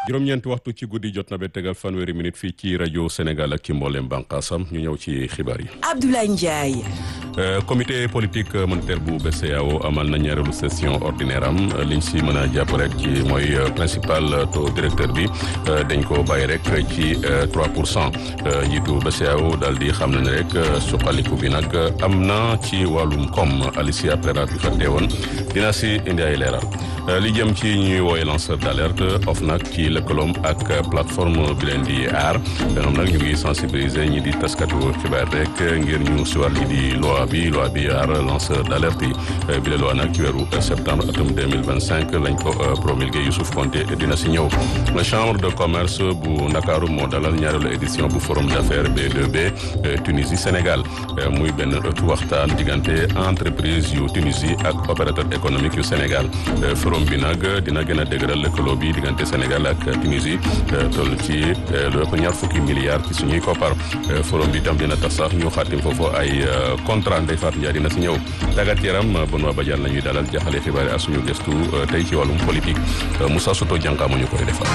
juróom-ñeenti waxtu ci guddi jot na ba tegal fanweeri minute fii ci rajo Sénégal ak ci mboolem bànqaasam ñu ñëw ci xibaar yi. Abdoulaye Ndiaye. comité politique monétaire bu BCEAO amal na ñaareelu session ordinaire am liñ si mën a jàpp rek ci mooy principal taux directeur bi dañ ko bàyyi rek ci 3 pour cent njiitu BCEAO daal di xam ne rek suqaliku bi nag am na ci wàllum koom Alicia Pereira bi fa teewoon dina si indi ay leeral li jëm ci ñuy wooye lanceur d' alerte OFNAC ci lëkkaloom ak plateforme bi leen di aar ñoom nag ñu ngi sensibiliser ñi di taskatu xibaar rek ngir ñu si wàll di loi bi loi bi aar lanceur d' alerte yi bi la loi nag ci weeru septembre atum 2025 lañ ko promulgué Youssouf Konté dina si ñëw chambre de commerce bu Ndakaaru moo dalal ñaareelu édition bu forum d' affaires B2B Tunisie Sénégal muy benn ëttu waxtaan diggante entreprise yu Tunisie ak opérateur économique yu Sénégal forum bi nag dina gën a dëgëral lëkkaloo bi diggante Sénégal ak Tunisie toll ci lu ëpp ñaar fukki milliards ci suñuy koppar forum bi tam dina tax sax ñu xaatim foofu ay contrat Ndeye Fatou Ndiaye dina si ñëw tàggat yaram Benoît Badiane la ñuy dalal jaxale xibaar yi ak suñu gëstu tey ci wàllum politique Moussa Soto jànkaa mu ñu koy defal.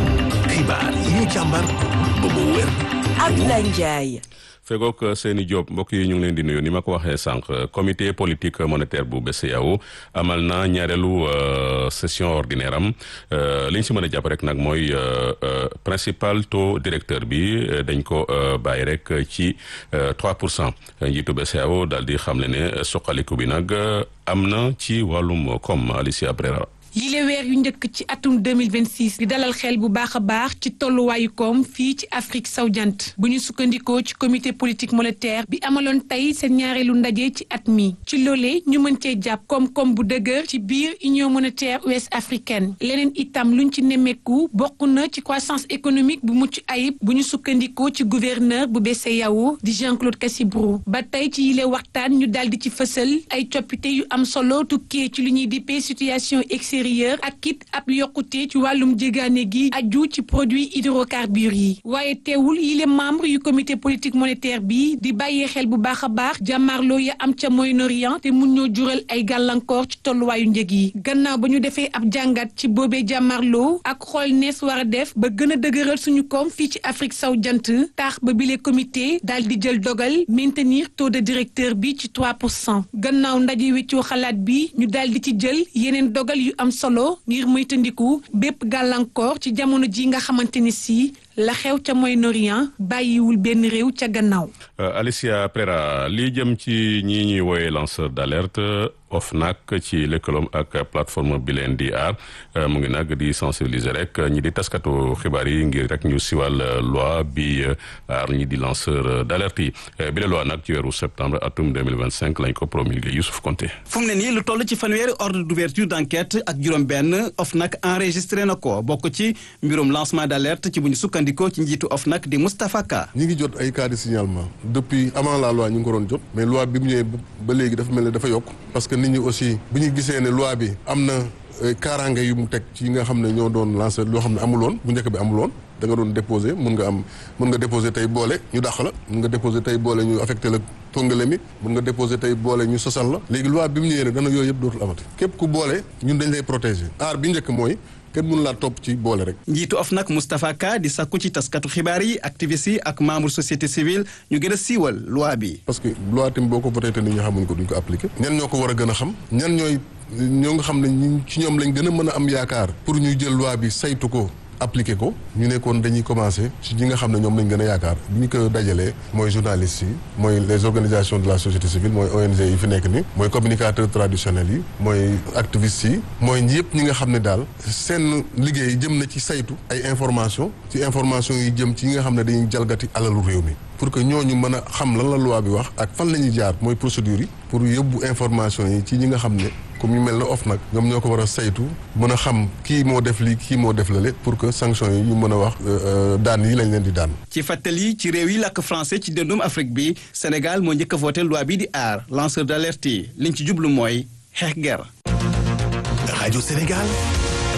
xibaar yi ñu càmbar ba mu wér. Abdoulaye Ndiaye. fegook seeni Diop mbokk yi ñu ngi leen di nuyu ni ma ko waxee sànq comité politique monétaire bu BCEAO amal na ñaareelu session ordinaire am li ñu si mën a jàpp rek nag mooy principal taux directeur bi dañ ko bàyyi rek ci 3 pour cent njiitu BCEAO daal di xam ne ne suqaliku bi nag am na ci wàllum comme Alicia Brera yile weer yu njëkk ci atum 2026 di dalal xel bu baax a baax ci tolluwaayu koom fii ci Afrique sowu jant bu ñu sukkandikoo ci comité politique monétaire bi amaloon tey seen ñaareelu ndaje ci at mi ci loolee ñu mën cee jàpp koom-koom bu dëgër ci biir union monétaire ouest africaine leneen itam luñ ci nemmeeku bokk na ci croissance économique bu mucc ayib bu ñu sukkandikoo ci gouverneur bu BCEAO di Jean-Claude Cassibrou ba tey ci yile waxtaan ñu daal di ci fësal ay coppite yu am solo tukkee ci lu ñuy dippee situation extérieure ak kit ab yokkute ci wàllum jégaane gi aju ci produit hydrocarbures yi waaye teewul yile membre yu comité politique monétaire bi di bàyyee xel bu baax a baax jàmmarloo ya am ca Moyen-Orient te mun ñoo jural ay gàllankoor ci tolluwaayu njëg yi gannaaw ba ñu defee ab jàngat ci boobee jàmmarloo ak xool nees war a def ba gën a dëgëral suñu koom fii ci Afrique saw jant taax ba bile comité daal di jël dogal maintenir taux de directeur bi ci 3 pour cent gannaaw ndaje weccoo xalaat bi ñu daal di ci jël yeneen dogal yu am solo ngir moytandiku bépp gàllankoor ci jamono ji nga xamante ni si la xew ca Moyen-Orient bàyyiwul benn réew ca gannaaw. Alicia Pereira lii jëm ci ñii ñuy wooye lanceur d'alerte OFNAC ci lëkkaloom ak plateforme bi leen di aar mu ngi nag di sensibiliser rek ñi di taskatu xibaar yi ngir rek ñu siwal loi bi aar ñi di lanceur d'alerte yi bi la loi nag ci weeru septembre atum 2025 lañ ko promulgué Youssouf Konté fu mu ne nii lu toll ci fanweeri ordre d'ouverture d'enquête ak juróom-benn OFNAC enregistré na ko bokk ci mbirum lancement d'alerte ci bu ñu sukkandikoo ci njiitu OFNAC di Moustapha Ka. ñi ngi jot ay cas de signalement depuis avant la loi ñu ngi ko doon jot mais loi bi mu ñëwee ba léegi dafa mel ne dafa yokk parce que nit ñi aussi bu ñu gisee ne loi bi am na kaaraange yu mu teg ci nga xam ne ñoo doon lancé loo xam ne amuloon bu njëkk bi amuloon da nga doon déposé mun nga am mun nga déposé tey boole ñu dàq la mun nga déposé tey boole ñu affecté la tongale mi mun nga déposé tey boole ñu sosal la léegi loi bi mu ñëwee ne dana yooyu yëpp dootul amati képp ku boole ñun dañ lay protégé aar bi njëkk mooy kenn mënu laa topp ci boole rek. njiitu OFNAC Moustapha Ka di sakku ci taskatu xibaar yi activistes yi ak membre société civile ñu gën a siiwal loi bi. parce que loi tamit boo ko voté te nit ñi xamuñ ko duñ ko appliqué. ñan ñoo ko war a gën a xam. ñan ñooy ñoo nga xam ne ñi ci ñoom lañ gën a mën a am yaakaar. pour ñu jël loi bi saytu ko. appliqué ko ñu nekkoon dañuy commencé ci ñi nga xam ne ñoom lañ gën a yaakaar bi ñu ko dajalee mooy journalistes yi mooy les organisations de la société civile mooy ONG yi fi nekk ni mooy communicateurs traditionnels yi mooy activistes yi mooy ñëpp ñi nga xam ne daal seen liggéey jëm na ci saytu ay information ci information yi jëm ci ñi nga xam ne dañuy jalgati alalu réew mi pour que ñooñu mën a xam lan la loi bi wax ak fan la ñuy jaar mooy procédure yi pour yóbbu information yi ci ñi nga xam ne comme ñu mel ne OFNAC ñoom ñoo ko war a saytu mën a xam kii moo def lii kii moo def lale pour que sanction yi ñu mën a wax daan yi lañ leen di daan. ci fàttali ci réew yi làkk français ci dëndum Afrique bi Sénégal moo njëkk a voté loi bi di aar lanceur d'alerte yi liñ ci jublu mooy xeex guerre. rajo Sénégal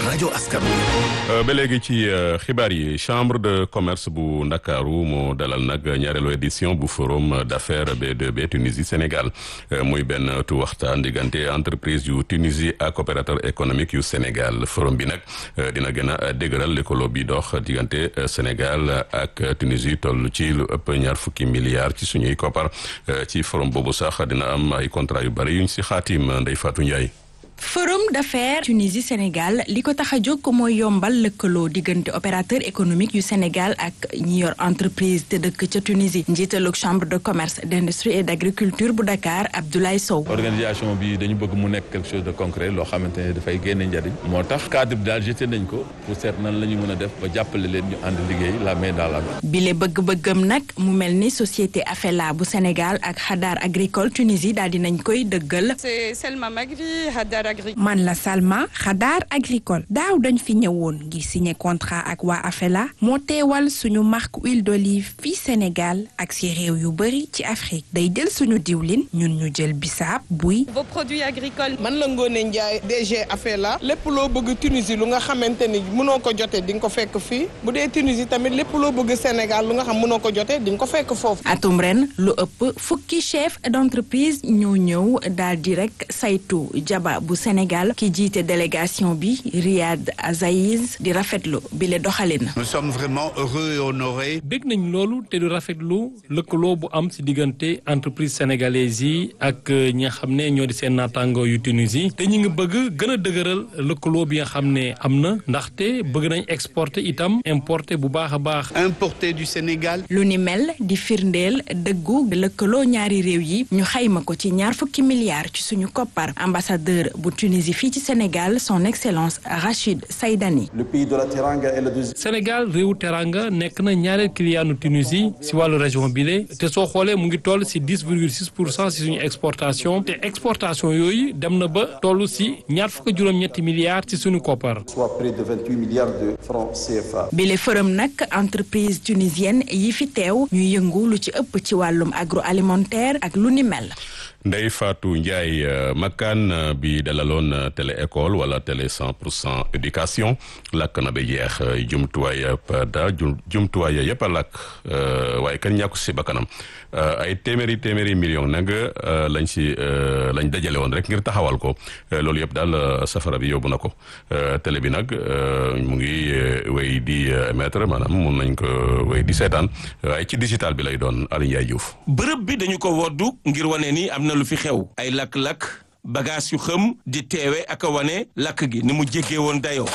rajo askan ba léegi ci xibaar yi chambre de commerce bu ndakaaru moo dalal nag ñaareelu édition bu forum d'affaires B2B Tunisie Sénégal muy benn tu waxtaan diggante entreprise yu Tunisie ak opérateur économique yu Sénégal forum bi nag dina gën a dëgëral lëkkaloo bi dox diggante Sénégal ak Tunisie toll ci lu ëpp ñaar fukki milliards ci suñuy koppar ci forum boobu sax dina am ay contrat yu bari yuñ si xaatim Ndeye Fatou Ndiaye. forum d'affaires Tunisie Sénégal li ko tax a jóg mooy yombal lëkkaloo diggante opérateur économique yu Sénégal ak ñi yor entreprise te dëkk ca Tunisie njiitalug chambre de commerce d'industrie et d'agriculture bu Dakar Abdoulaye Sow. organisation bi dañu bëgg mu nekk quelque chose de concret loo xamante ne dafay génne njariñ moo tax cadre bi daal jeté nañ ko pour seet nan la ñu mën a def ba jàppale leen ñu ànd liggéey la main dans la main. bile bëgg-bëggam nag mu mel ni société Afela bu Sénégal ak Hadar agricole Tunisie daal dinañ koy dëggal. c'est Selma Magri Hadar man la Salma Xadaar agricole daaw dañ fi ñëwoon ngir signé contrat ak waa Afela moo teewal suñu marque huile d'olive fii Sénégal ak si réew yu bëri ci Afrique day jël suñu diwlin ñun ñu jël bisaab buy. vos produits agricoles. man la Ngone Ndiaye DG Afela lépp loo bëgg Tunisie lu nga xamante ni mënoo ko jotee di nga ko fekk fii bu dee Tunisie tamit lépp loo bëgg Sénégal lu nga xam mënoo ko jotee di nga ko fekk foofu. atum ren lu ëpp fukki chef d'entreprise ñoo ñëw daal di rek saytu jaba bu Sénégal ki jiite délégation bi Riyad Azaïz di rafetlu bi le doxalin. nous sommes vraiment heureux et honorés. bég nañ loolu te du rafetlu lëkkaloo bu am ci diggante entreprise sénégalaise yi ak ñi nga xam ne ñoo di seen naataango yu Tunisie te ñu ngi bëgg gën a dëgëral lëkkaloo bi nga xam ne am na ndaxte bëgg nañ exporter itam importer bu baax a baax. importer du Sénégal. lu ni mel di firndeel dëggu lëkkaloo ñaari réew yi ñu xayma ko ci ñaar fukki milliards ci suñu koppar ambassadeur bu Tunisie fii ci Sénégal son excellence Rachid Saïdani. le pays de la Teranga est le deuxième. Sénégal réewu Teranga nekk na ñaareel client Tunisie si wàllu région bi la te soo xoolee mu ngi toll si dix virgule six pour cent si suñu exportation te exportation yooyu dem na ba toll si ñaar fukk juróom-ñetti milliards ci suñu koppar. soit près de vingt huit milliards de francs CFA. bile forum nag entreprise tunisienne yi fi teew ñuy yëngu lu ci ëpp ci wàllum agroalimentaire ak lu ni mel. Ndeye Fatou Ndiaye makkaan bi dalaloon télé école wala télé cent pour cent éducation lakk na ba jeex jumtuwaay yëpp da jumtuwaay yëpp a lakk waaye kan ñàkku si bakkanam ay téeméeri téeméeri million nag lañ si lañ dajale woon rek ngir taxawal ko loolu yëpp daal safara bi yóbbu na ko télé bi nag mu ngi wéy di émettre maanaam mun nañ ko wéy di seetaan waaye ci digital bi lay doon Aliou Ndiaye Diouf. bërëb bi dañu ko woddu ngir wane ni am na lu fi xew ay lakk-lakk bagage yu xëm di teewe ak a wane lakk gi ni mu jéggee woon dayoo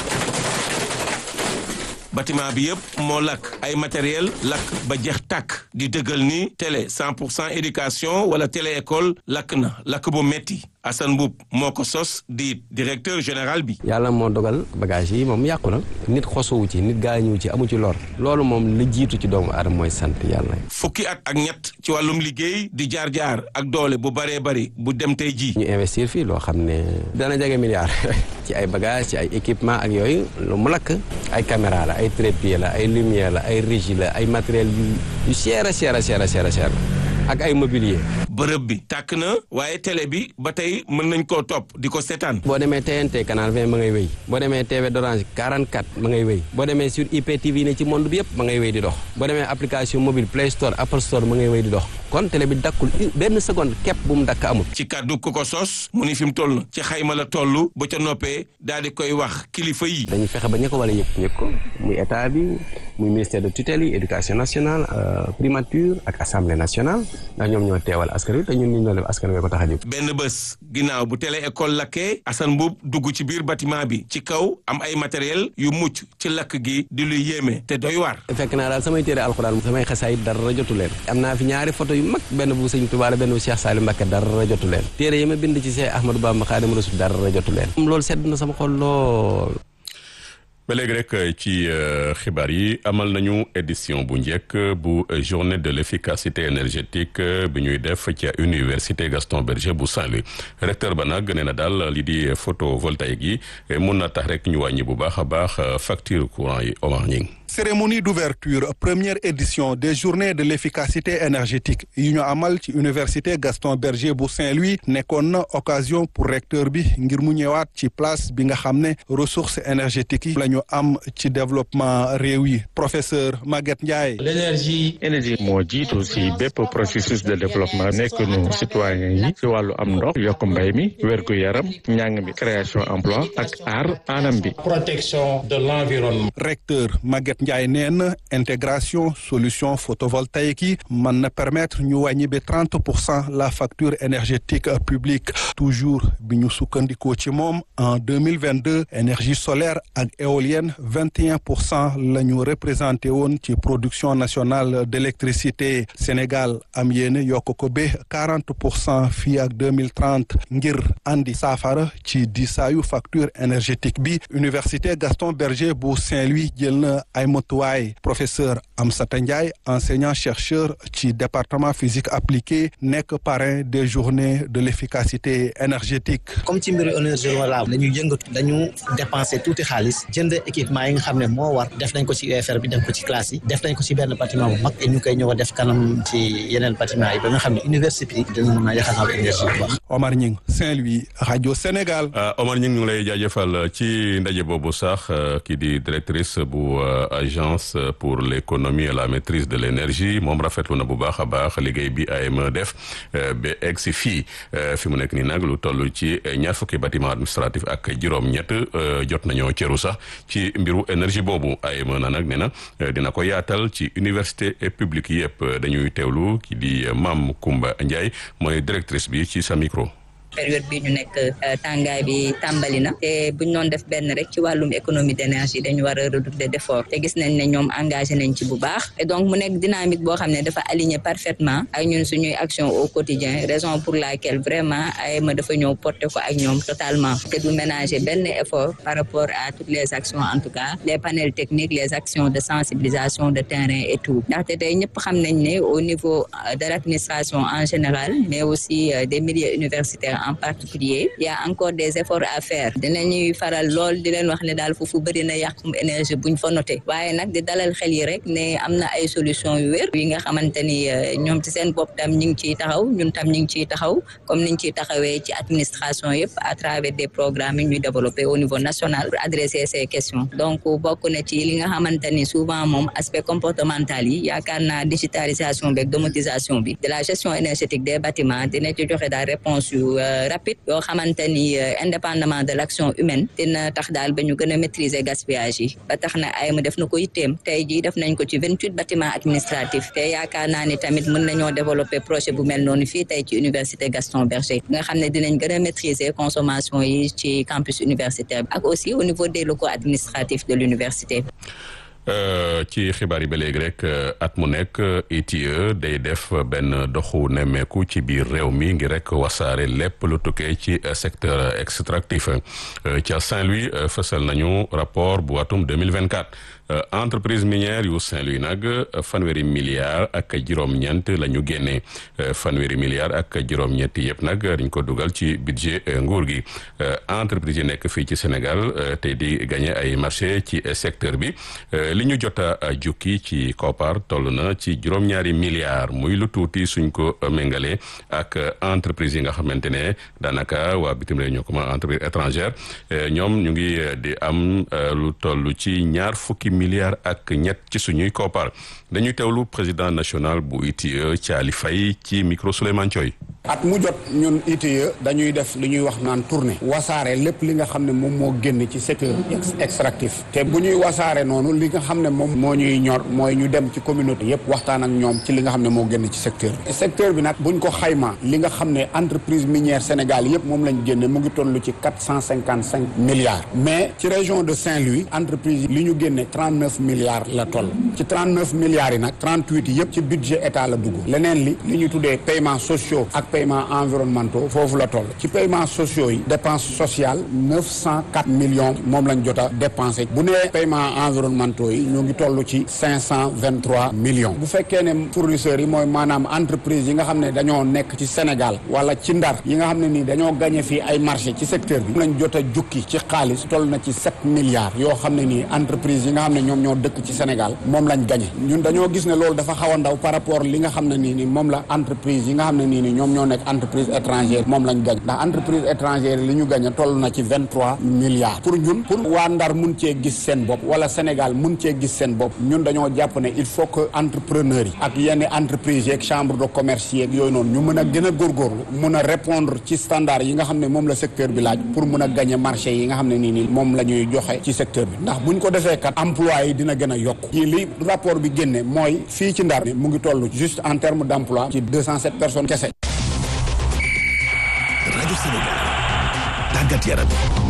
bâtiment bi yëpp moo lakk ay matériel lakk ba jeex tàkk di dëggal ni télé 100 pour cent éducation wala télé école lakk na lakk bu metti Assane Mboup moo ko sos di directeur général bi. yàlla moo dogal bagage yi moom yàqu na nit xosowu ci nit gaañuwu ci amu ci lor loolu moom li jiitu ci doomu aadama mooy sant yàlla. fukki at ak ñett ci wàllum liggéey di jaar jaar ak doole bu baree bari bu dem tey ji ñu investir fii loo xam ne dana jege milliard ci ay bagage ci ay équipement ak yooyu lu mu lakk ay caméra la ay trépied la ay lumière la ay régie la ay matériel yu yu cher a cher a cher a cher a cher ak ay mobilier. bërëb bi tàkk na waaye télé bi ba tey mën nañ koo topp di ko seetaan. boo demee TNT canal 20 ma ngay wéy boo demee TV d'Orange 44 ma ngay wéy boo demee sur IPTV ne ci monde bi yëpp ma ngay wéy di dox boo demee application mobile Play Store Apple Store ma ngay wéy di dox kon télé bi dakkul benn seconde képp bu mu dakk amul. ci kàddu ku ko sos mu ni fi mu toll ci xayma la toll ba ca noppee daal di koy wax kilifa yi. dañuy fexe ba ña ko wala yëpp ñëpp ko muy état bi muy ministère de tutelle yi éducation nationale primature ak assemblée nationale ndax ñoom ñoo teewal askan wi te ñun ñu def askan wi ko tax a jóg. benn bés ginnaaw bu télé école lakkee Assane Mboup dugg ci biir bâtiment bi ci kaw am ay matériel yu mucc ci lakk gi di lu yéeme te doy waar. fekk naa daal samay téere alxuraan samay xasaay dara jotu leen am naa fi ñaari photo yu mag benn bu sëñ Tuubaa la benn bu Cheikh Salim Mbacké dara jotu leen téere yi ma bind ci Cheikh Ahmadou Bamba Xaadimu Rasuul dara jotu leen loolu sedd na sama xol lool ba léegi rek ci xibaar yi amal nañu édition bu njëkk bu journée de l'efficacité énergétique bi ñuy def ci université Gaston Berger bu Saint-Louis recteur ba nag nee na daal li di photovoltaïque yi mun na tax rek ñu wàññi bu baax a baax facture courant yi Omar Ñing cérémonie d'ouverture première édition des journées de l'efficacité énergétique yu ñu amal ci université Gaston Berger bu Saint-Louis nekkoon na occasion pour recteur bi ngir mu ñëwaat ci place bi nga xam ne ressources énergétiques yi la ñu am ci développement réew yi professeur Maguette Ndiaye. l'énergie énergie moo jiitu si bépp processus de développement nekk nu citoyen yi si wàllu am ndox yokk mbay mi wérgu yaram njàng mi création emploi ak aar anam bi. protection de l'environnement. recteur Maguette Ndiaye nee na intégration solution photovoltaïque yi mën na permettre ñu wàññi ba trente pour cent la facture énergétique publique toujours bi ñu sukkandikoo ci moom en deux mille vingt deux énergie solaire ak éolienne vingt et un pour cent la ñu représenté woon ci production nationale d'électricité Sénégal am yéene yokk ko ba quarante pour cent fii ak deux mille trente ngir andi saafara ci diisaayu facture énergétique bi université Gaston Berger bu Saint-Louis jël na ay motuwaay professeur Amsata Ndiaye enseignant chercheur ci département physique appliquée nekk parrain des journées de l'efficacité énergétique. comme ci mbiru énergie renouvelable dañu yëngatu dañu dépenser tuuti xaalis jënd équipement yi nga xam ne moo war def nañ ko ci UFR bi def ko ci classe yi def nañ ko ci benn bâtiment bu mag et ñu koy ñëw a def kanam ci yeneen bâtiment yi ba nga xam ne université yi dina mën a yaxanal énergie bu baax. Omar Ñing Saint-Louis rajo Sénégal. Omar Ñing ñu ngi lay jaajëfal ci ndaje boobu sax kii di directrice bu agence pour l'économie et la maîtrise de l'énergie moom rafetlu na bu baax a baax liggéey bi AME def ba egg si fii fi mu nekk nii nag lu toll ci ñaar fukki bâtiment administratif ak juróom-ñett jot nañoo cëru sax ci mbiru énergie boobu AME na nag nee na dina ko yaatal ci université publique yëpp dañuy teewlu ki di Mame Koumba Ndiaye mooy directrice bi ci sa micro. période bi ñu nekk tàngaay bi tàmbali na te buñ doon def benn rek ci wàllum économie d'énergie dañu war a redoubler d'effort te gis nañ ne ñoom engagé nañ ci bu baax et donc mu nekk dynamique boo xam ne dafa aligné parfaitement ak ñun suñuy action au quotidien raison pour laquelle vraiment AME dafa ñëw porter ko ak ñoom totalement te du ménager benn effort par rapport à toutes les actions en tout cas les panels techniques les actions de sensibilisation de terrain et tout ndaxte tey ñëpp xam nañ ne au niveau de l'administration en général mais aussi des milieux universitaires en particulier il y a encore des efforts à faire dinañuy faral lool di leen wax ne daal foofu bëri na yàqum énergie buñ fa noté waaye nag di dalal xel yi rek ne am na ay solution yu wér yi nga xamante ni ñoom ci seen bopp tam ñu ngi ciy taxaw ñun tam ñu ngi ciy taxaw comme niñ ciy taxawee ci administration yëpp à travers des programmes yi ñuy développé au niveau national pour adresser ces questions donc bokk na ci li nga xamante ni souvent moom aspect comportemental yi yaakaar naa digitalisation beeg domotisation bi de la gestion énergétique des bâtiments dina ci joxe daal réponse yu rapide yoo xamante ni indépendamment de l'action humaine dina tax daal ba ñu gën a maîtriser gaspillage yi ba tax na AME def na ko yitteem tey jii def nañ ko ci vingt-huit bâtiments administratifs te yaakaar naa ni tamit mën nañoo développer projet bu mel noonu fii tey ci université Gaston Berger nga xam ne dinañ gën a maîtriser consommation yi ci campus universitaire ak aussi au niveau des locaux administratifs de l'université ci xibaar yi ba léegi rek at mu nekk ITIE day def benn doxu nemmeeku ci biir réew mi ngir rek wasaare lépp lu tukkee ci secteur extractif ca Saint-Louis fësal nañu rapport bu atum 2024 entreprise minière yu Saint-Louis nag fanweeri milliards ak juróom-ñeent la ñu génnee fanweeri milliards ak juróom-ñeent yëpp nag dañ ko dugal ci budget nguur gi entreprise yi nekk fii ci Sénégal tey di gagné ay marché ci secteur bi li ñu jot a jukki ci koppar toll na ci juróom-ñaari milliards muy lu tuuti suñ ko méngale ak entreprise yi nga xamante ne daanaka waa bitim réew ñoo ko ma entreprise étrangère ñoom ñu ngi di am lu toll ci ñaar fukki milliards ak ñett ci suñuy koppar dañuy teewlu président national bu ITIE Thiali Faye ci micro Souleymane Thioy at mu jot ñun ITIE dañuy def li ñuy wax naan tournée wasaare lépp li nga xam ne moom moo génn ci secteur extractif te bu ñuy wasaare noonu li nga xam ne moom moo ñuy ñor mooy ñu dem ci communauté yépp waxtaan ak ñoom ci li nga xam ne moo génn ci secteur bi secteur bi nag buñ ko xaymaa li nga xam ne entreprise minière Sénégal yépp moom lañ génne mu ngi toll ci quatre cent cinquante cinq milliards mais ci région de Saint-Louis entreprise li ñu génne trente neuf milliards la toll ci trente neuf milliards yi nag trente huit yépp ci budget état la dugg leneen li li ñu tuddee paiements sociaux ak paiement environnementaux foofu la toll ci paiement sociaux yi dépense sociale neuf cent quatre millions moom lañ jot a dépensé bu nee paiement environnementaux yi ñu ngi toll ci cinq cent vingt trois millions bu fekkee ne fournisseurs yi mooy maanaam entreprise yi nga xam ne dañoo nekk ci Sénégal wala ci Ndar yi nga xam ne nii dañoo gagné fii ay marché ci secteur bi lañ jot a jukki ci xaalis toll na ci sept milliards yoo xam ne nii entreprise yi nga xam ne ñoom ñoo dëkk ci Sénégal moom lañ gagné ñun dañoo gis ne loolu dafa xaw a ndaw par rapport li nga xam ne nii ni moom la entreprise yi nga xam ne nii ni ñoom ñoo nekk entreprise étrangère moom lañ gagné ndax entreprise étrangère li ñu gagné toll na ci vingt trois milliards pour ñun pour waa Ndar mun cee gis seen bopp wala Sénégal mun cee gis seen bopp ñun dañoo jàpp ne il faut que entrepreneurs yi ak yenn entreprise yeeg chambre de commerce yeeg yooyu noonu ñu mën a gën a góorgóorlu mun a répondre ci standard yi nga xam ne moom la secteur bi laaj pour mun a gagné marché yi nga xam ne nii nii moom la ñuy joxe ci secteur bi ndax buñ ko defee kat emploi yi dina gën a yokk yi li rapport bi génne mooy fii ci Ndar mu ngi toll juste en terme d' emploi ci deux cent sept personnes kese. rajo Sénégal tàggat yaram.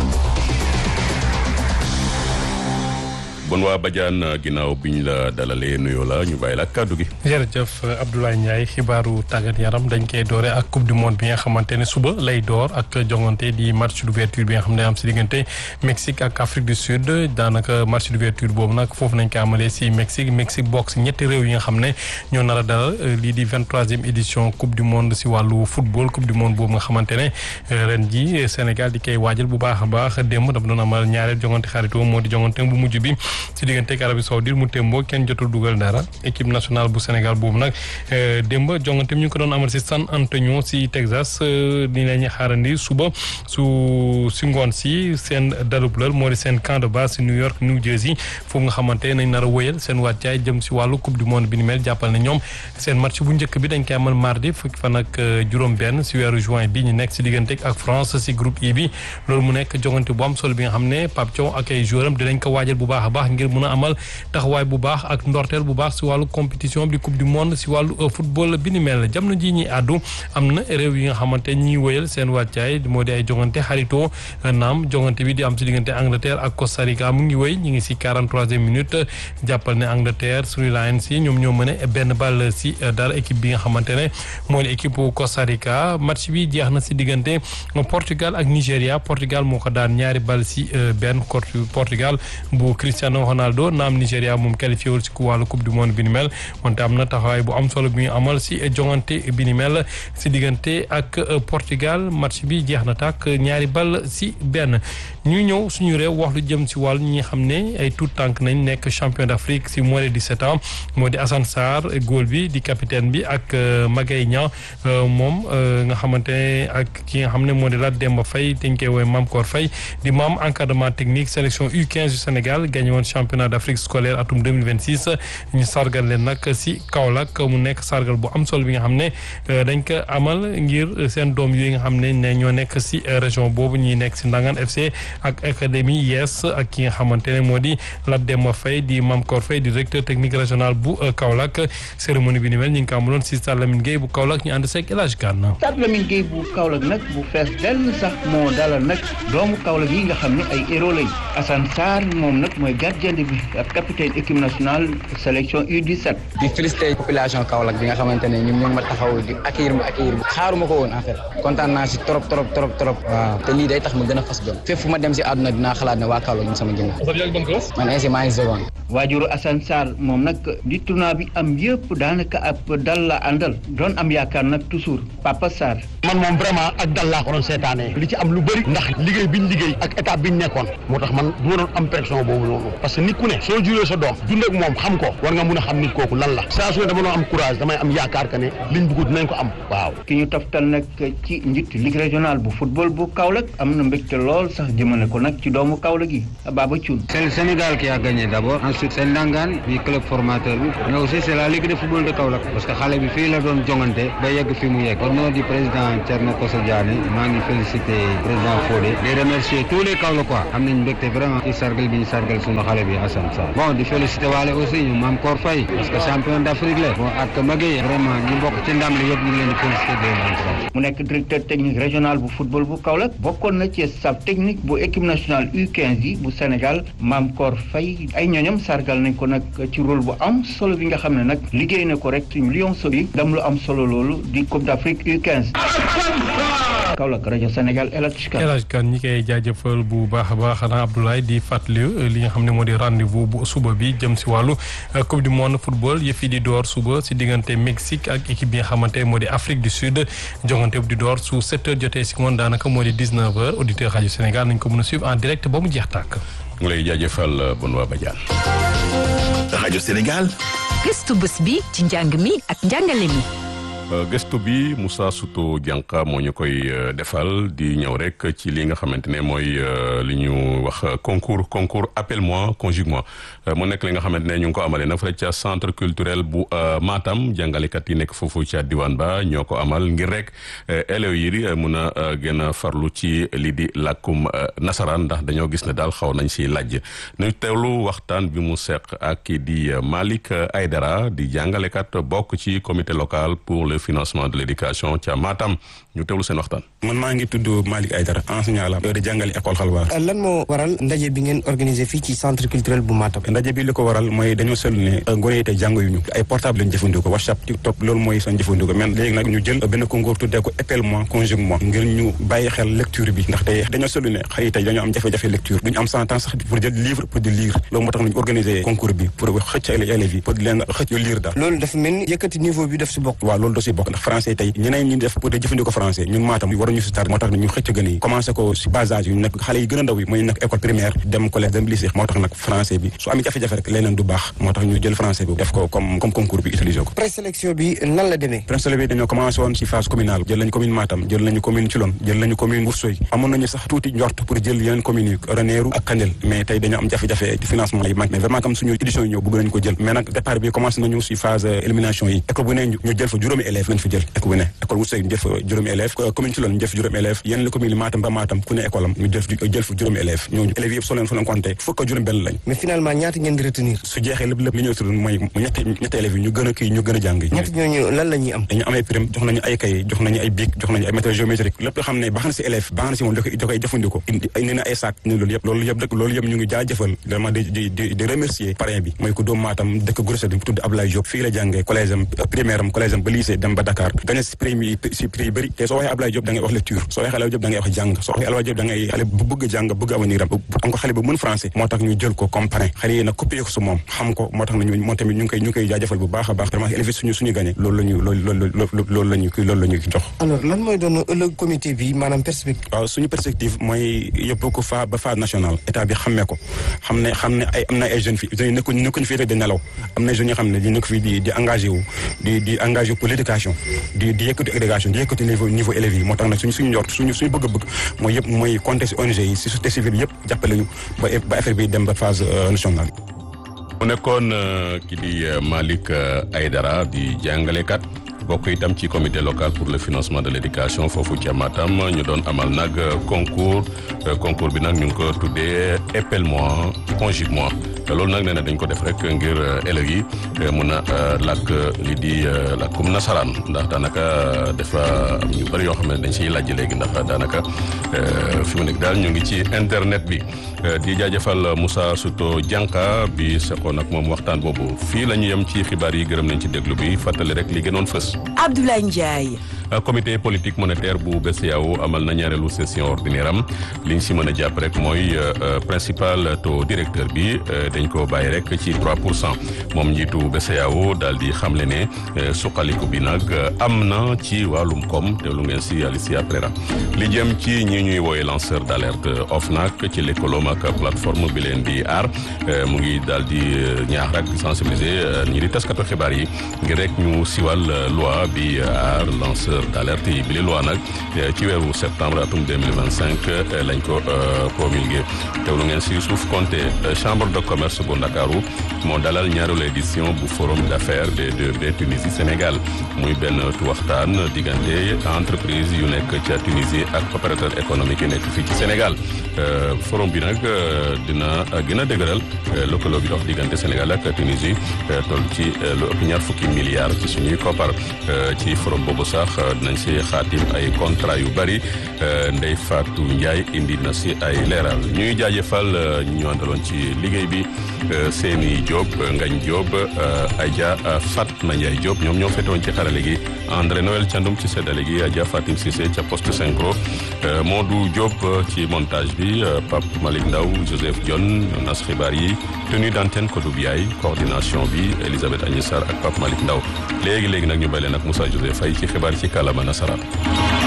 bon waa Badiane ginnaaw bi ñu la dalalee nuyoo la ñu bàyyi la ak kàddu gi. jërëjëf Abdoulaye Ndiaye xibaaru tàggat yaram dañ koy doore ak coupe du monde bi nga xamante ne suba lay door ak jongante di match d'ouverture bi nga xam ne am si diggante Mexique ak Afrique du Sud daanaka match d'ouverture boobu nag foofu nañ ko amalee si Mexique Mexique bokk si ñetti réew yi nga xam ne ñoo nar a dalal lii di vingt troisième édition coupe du monde si wàllu football coupe du monde boobu nga xamante ne ren ji Sénégal di koy waajal bu baax a baax démb dafa doon amal ñaareel jongante xaritoo moo di jongante bu mujj bi. ci diggante ak Arabie Saoudite mu témboo kenn jotul dugal dara équipe nationale bu Sénégal boobu nag démb jongante ñu ngi ko doon amal si San Antonio si Texas ni la ñuy xaarandi suba su si ngoon si seen dalub lal moo di seen camp de base si New York New Jersey foofu nga xamante nañ nar a wëyal seen wàccaay jëm si wàllu coupe du monde bi ni mel jàppal ne ñoom seen match bu njëkk bi dañ koy amal mardi fukki fan ak juróom-benn si weeru juin bi ñu nekk si diggante ak France si groupe I bi loolu mu nekk jongante bu am solo bi nga xam ne Pape Thiaw ak ay joueuram dinañ ko waajal bu baax a baax ngir mun a amal taxawaay bu baax ak ndorteel bu baax si wàllu compétition bi coupe du monde si wàllu football bi ni mel jamono ji ñuy àddu am na réew yi nga xamante ñiy wëyal seen wàccaay moo di ay jongante xaritoo naam jongante bi di am si diggante Angleterre ak Costa Rica mu ngi wëy ñi ngi si 43e minute jàppal ne Angleterre suñu Lions yi ñoom ñoo mën a benn ball si dara équipe bi nga xamante ne mooy équipe Costa Rica match bi jeex na si diggante Portugal ak Nigéria Portugal moo ko daan ñaari ball si benn Portugal bu Cristiano Ronaldo naam Nigéria moom qualifié wul si ku wàllu coupe du monde bi ni mel wante am na taxawaay bu am solo bi ñu amal si jongante bi ni mel si diggante ak Portugal match bi jeex na tàkk ñaari ball si benn ñu ñëw suñu réew wax lu jëm si wàllu ñi xam ne ay tout tànk nañ nekk champion d'Afrique si moins de 17 ans moo di Assane Sarr góol bi di capitaine bi ak Magaye Niang moom nga xamante ne ak ki nga xam ne moo di Lat Demba Faye dañ koy woowee Mame Kor Faye di membre encadrement technique sélection U15 du Sénégal gagné woon championnat d'Afrique scolaire atum 2026 ñu sargal leen nag si Kaolack mu nekk sargal bu am solo bi nga xam ne dañ ko amal ngir seen doom yooyu nga xam ne ne ñoo nekk si région boobu ñi nekk si Ndangan FC ak académie yes ak ki nga xamante ne moo di Lat Demba Faye di Mame Kor Faye di directeur technique régional bu Kaolack cérémonie bi ni mel ñu ngi ko amaloon si Stade Lamine Gueye bu Kaolack ñu ànd seeg El Hadj Gana Stade Lamine Gueye bu Kaolack nag bu fees dell sax moo dalal nag doomu Kaolack yi nga xam ne ay héros lañ Assane Sarr moom nag mooy gardien bi ak capitaine équipe nationale sélection U17. di félicité population Kaolack bi nga xamante ne ñoom ñoo ma taxaw di accueillir ma accueillir ma xaaruma ko woon en fait kontaan naa si trop trop trop trop waaw te lii day tax ma gën a fas jom fépp fu ma dem si àdduna dinaa xalaat ne waa Kaolack ñu sama ginnaaw man ainsi maa ngi seconde waajuru Assane Sarr moom nag di tournoi bi am yëpp daanaka ab dal la àndal doon am yaakaar nag toujours Papa Sarr. man moom vraiment ak dal laa ko doon seetaanee li ci am lu bëri ndax liggéey biñ liggéey ak étape biñ nekkoon moo tax man du ma doon am pression boobu noonu parce que nit ku ne soo juree sa doom dund ak moom xam ko war nga mun a xam nit kooku lan la saa su ne dama doon am courage damay am yaakaar que ne liñ bëgg dinañ ko am waaw ki ñu toftal nag ci njiit ligue régionale bu football bu Kaolack am na mbégte lool sax jëmale ko nag ci doomu Kaolack yi Baba Thioune c'est le Sénégal qui a gagné d'abord ensuite c'est Ndangan bi club formateur bi mais aussi c'est la ligue de football de Kaolack parce que xale bi fii la doon jongante ba yegg fi mu yegg au nom du président Thierno Kosso Diané maa ngi féliciter président Fodé di remercier tous les Kaolackois am nañ mbégte vraiment ci sargal bi ñu sargal suñu xale bi Assane Sarr bon di félicité waale aussi ñu Mame Kor Faye parce que champion d'Afrique la bon ak Maguette vraiment ñu bokk ci ndam li yëpp ñu ngi leen di félicité di leen encouragé mu nekk directeur technique régional bu football bu Kaolack bokkoon na ci staff technique bu équipe nationale U15 yi bu Sénégal Mame Kor Faye ay ñooñam sargal nañ ko nag ci rôle bu am solo bi nga xam ne nag liggéey na ko rek suñu Lions yi dam lu am solo loolu di Coupe d'Afrique U15 Kaolack rajo Sénégal El Hadj Kane El Hadj Kane ñi koy jaajëfal bu baax a baax xanaa Abdoulaye di fàttali li nga xam ne moo di rendez-vous bu suba bi jëm si wàllu coupe du monde football yëf yi di door suba si diggante Mexique ak équipe bi nga xamante moo di Afrique du Sud jongante bu di door su 7 heures jotee si ngoon daanaka moo di 19 heures auditeur rajo Sénégal nañ ko mën a suivre en direct ba mu jeex tàkk. mu lay jaajëfal Benoît Badiane. rajo Sénégal. gëstu bés bi ci njàng mi ak njàngale mi. gëstu bi Moussa Souto Dianka moo ñu koy defal di ñëw rek ci li nga xamante ne mooy li ñu wax concours concours appelle-moi conjugue-moi mu nekk li nga xamante ne ñu ngi ko amalee nag fële ca centre culturel bu Matam jàngalekat yi nekk foofu ca diwaan ba ñoo ko amal ngir rek élèves yi mun a gën a farlu ci lii di làkkum nasaraan ndax dañoo gis ne daal xaw nañ si laaj ñu teewlu waxtaan bi mu seq ak kii di Malick Aydara di jàngalekat bokk ci comité local pour le financement de l'éducation ca Matam ñu teewlu seen waxtaan. man maa ngi tudd Malick Aydara enseignant la di jàngale école xalwaar lan moo waral ndaje bi ngeen organisé fii ci centre culturel bu Matam. ndaje bi li ko waral mooy dañoo seetlu ne gone yi tey jàng yu ñu ay portable lañu jëfandikoo WhatsApp TikTok loolu mooy seen jëfandikoo mais léegi nag ñu jël benn concours tuddee ko appelle-moi conjugue-moi ngir ñu bàyyi xel lecture bi ndax tey dañoo seetlu ne xëy tey dañoo am jafe-jafe lecture duñu am sans temps sax pour jël livre pour di lire loolu moo tax ñu organisé concours bi pour xëcc élèves yi pour di leen xëcc yu lire daal loolu dafa mel ni yëkkati niveau bi daf si bokk waaw loolu da si bokk ndax français tey ñeneen ñi def pour di jëfandikoo français ñun Matam waruñu si tar moo tax ñu xëcc gën yi commencé ko si bas âge yu nekk xale yi gën a ndaw yi mooy nekk école primaire dem collège dem lycée moo tax nag français bi su amee jafe-jafe rek leneen du baax moo tax ñu jël français bi def ko comme comme concours bi utiliser ko présélection bi nan la demee présélection bi dañoo commencé woon si phase communale jël nañu commune Matam jël nañu commune Thilogne jël nañu commune Ourossogui amoon nañu sax tuuti njort pour jël yeneen communes yi Ranérou ak Kandel mais tey dañoo am jafe-jafe ci financement yi manqué mais vraiment comme suñu édition yi ñëw bëgg nañu ko jël mais nag départ bi commencé nañu si phase élimination yi école bu ne ñu jël fa juróomi élèves lañ fa jël école bu ne école Ourossogui ñu jël fa juróomi élèves commune Thilogne ñu jël fa juróomi élèves yeneen la commune Matam ba Matam ku ne école am ñu jël jël fa juróomi élèves ñooñu élèves yëpp soo leen soo leen compté fukk ak juróom benn lañ mais finalement ñaata ngeen di retenir su jeexee lépp lépp li ñuy tudd mooy ñetti ñetti élèves yi ñu gën a kii ñu gën a jàng ñetti ñooñu lan la ñuy am dañu amee prime jox nañu ay kay jox nañu ay bic jox nañu ay matériel géométrique lépp xam ne baax na si élève baax na si moom da koy da koy jëfandikoo indi indi na ay sac ni loolu yëpp loolu yëpp dëkk loolu yëpp ñu ngi jaajëfal vraiment di di di di remercier parrain bi mooy ku doom Matam dëkk Gourossé di tudd Ablaye Diop fii la jàngee collège am primaire am collège am ba lycée dem ba Dakar gagné si prix yi si prix yi bëri te soo waxee Ablaye Diop da ngay wax lecture soo waxee Ablaye Diop da ngay wax jàng soo waxee Ablaye Diop da ngay xale bu bëgg jàng bëgg avenir am am ko xale bu mën français moo tax ñu jël ko comme parrain xale yi nag copié ko su moom xam ko moo tax nañu moom tamit ñu ngi koy ñu ngi koy jaajëfal bu baax a baax vraiment élèves suñu suñu gagné loolu la ñu loolu loolu loolu la ñu loolu la ñu jox alors lan mooy doon ëllëg comité bi maanaam perspective waaw suñu perspective mooy yóbbu ko fa ba phase nationale état bi xammee ko xam ne xam ne ay am na ay jeunes fi jeunes yi nekkuñ nekkuñ fii rek di nelaw am na jeunes yoo xam ne di nekk fii di di engagé wu di di engagé wu pour l'éducation di di yëkkati éducation di yëkkati niveau niveau élèves yi moo tax nag suñu suñu njort suñu suñu bëgg-bëgg mooy yëpp mooy compter si ONG yi si société civile yëpp jàppale ñu ba ba affaire bi dem ba phase nationale mu nekkoon ki di Malick Aydara di jàngalekat bokk itam ci comité local pour le financement de l'éducation foofu ca Matam ñu doon amal nag concours concours bi nag ñu ngi ko tuddee appelle-moi conjugue-moi loolu nag nee na dañ ko def rek ngir élèves yi mun a làkk li di làkkum nasaraan ndax daanaka dafa am ñu bëri yoo xam ne dañ siy laaj léegi ndax daanaka fi mu nekk daal ñu ngi ci internet bi di jaajëfal Moussa Souto Dianka bi seqoon ak moom waxtaan boobu fii la ñu yem ci xibaar yi gërëm nañ ci déglu bi fàttali rek li gënoon fës. Abdoulaye Ndiaye. comité politique monétaire bu BCEAO amal na ñaareelu session ordinaire am li ñu si mën a jàpp rek mooy principal taux directeur bi dañ ko bàyyi rek ci 3 pour cent moom njiitu BCEAO daal di xamle ne suqaliku bi nag am na ci wàllum koom te lu ngeen si Alicia Prera li jëm ci ñi ñuy wooye lanceur d' alerte OFNAC ci lëkkaloom ak plateforme bi leen di aar mu ngi daal di ñaax rek sensibiliser ñi di taskatu xibaar yi ngir rek ñu siwal loi bi aar lanceur lanceur d'alerte yi bi li loi nag ci weeru septembre atum 2025 lañ ko promulgué teewlu ngeen si suuf compté chambre de commerce bu Ndakaaru moo dalal ñaareelu édition bu forum d'affaires des deux b Tunisie Sénégal muy benn waxtaan diggante entreprise yu nekk ca Tunisie ak opérateur économique yi nekk fii ci Sénégal forum bi nag dina gën a dëgëral lëkkaloo bi dox diggante Sénégal ak Tunisie toll ci lu ëpp ñaar fukki milliards ci suñuy koppar ci forum boobu sax dinañ si xaatim ay contrat yu bari Ndeye Fatou Ndiaye indi na si ay leeral ñuy jaajëfal ñu àndaloon ci liggéey bi Seyni Diop Ngagne Diop Adja Fatma Ndiaye Diop ñoom ñoo fetoon ci xarale gi André Noël Thiandoum ci seddale gi Adja Fatim Cissé ca poste synchro Modou Diop ci montage bi Pape Malick Ndaw Joseph Dione nas xibaar yi tenue d'antenne Kodou Biaye coordination bi Elisabeth Agnès Sarr ak Pape Malick Ndaw léegi léegi nag ñu bay leen ak Moussa Joseph Faye ci xibaar ci kàllaama nasaraan